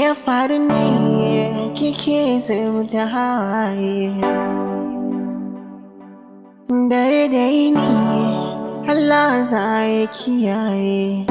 ya faru ne kike zub da hawaye dare da yini Allah za ya kiyaye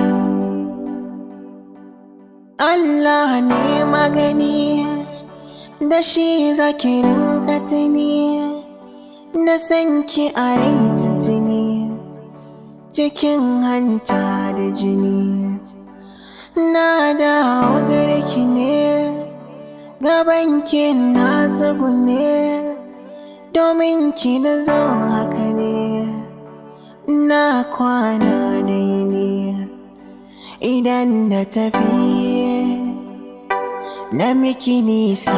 Allah ne magani da shi zaki rinka tuni na san ki a rai tuntuni cikin hanta da jini na dawo gare ki ne gaban ki na zubu ne domin ki na zo haka ne na kwana da yini idan da tafi na miki nisa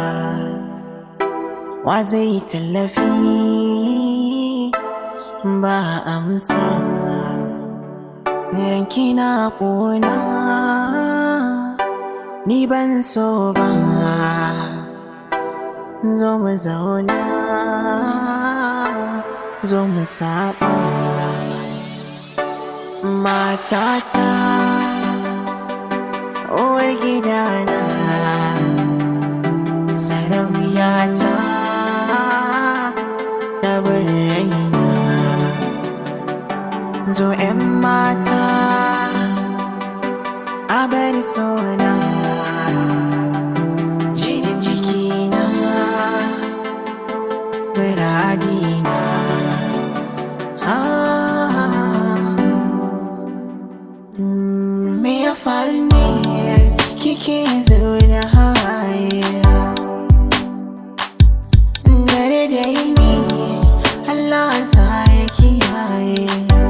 wa zai tallafi ba amsa ranki na ƙona ni ban so ba zo mu zauna zo mu saba matata uwar gidana sarauniyata da raina zo 'yan mata a bar sona jinin jikina muradina me ya faru ne kike zaune hawaye dare da yini Allah sa ya kiyaye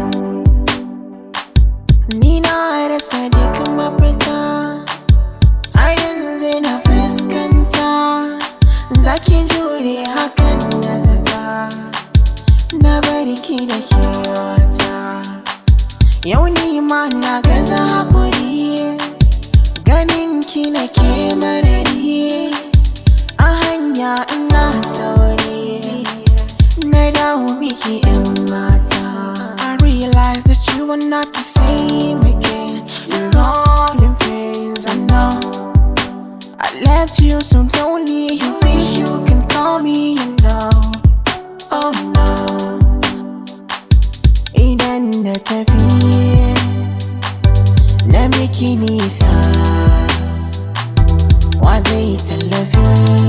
ni na rasa duk mafita a yanzu na fuskanta zaki jure hakan da zata na bari ki da kewata yau ni ma na gaza hakuri ganin ki na ke marari a hanya ina sauri na dawo miki yan mata I realize that you are not the same again You're all in pains, I know I left you so lonely You wish you can call me, you know Oh no Idan da tafi Na miki nisa Wa zai tallafi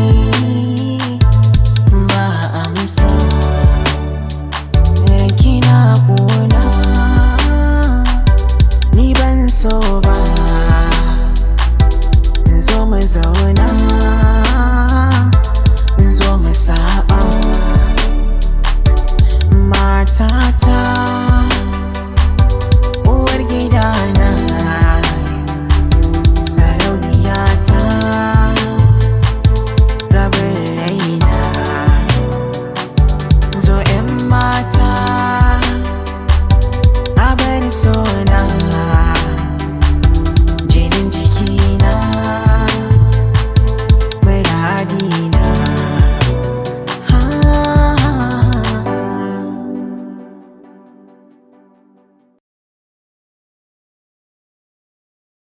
Ba amsa Ranki na ƙona Ni ban so ba Zo mu zauna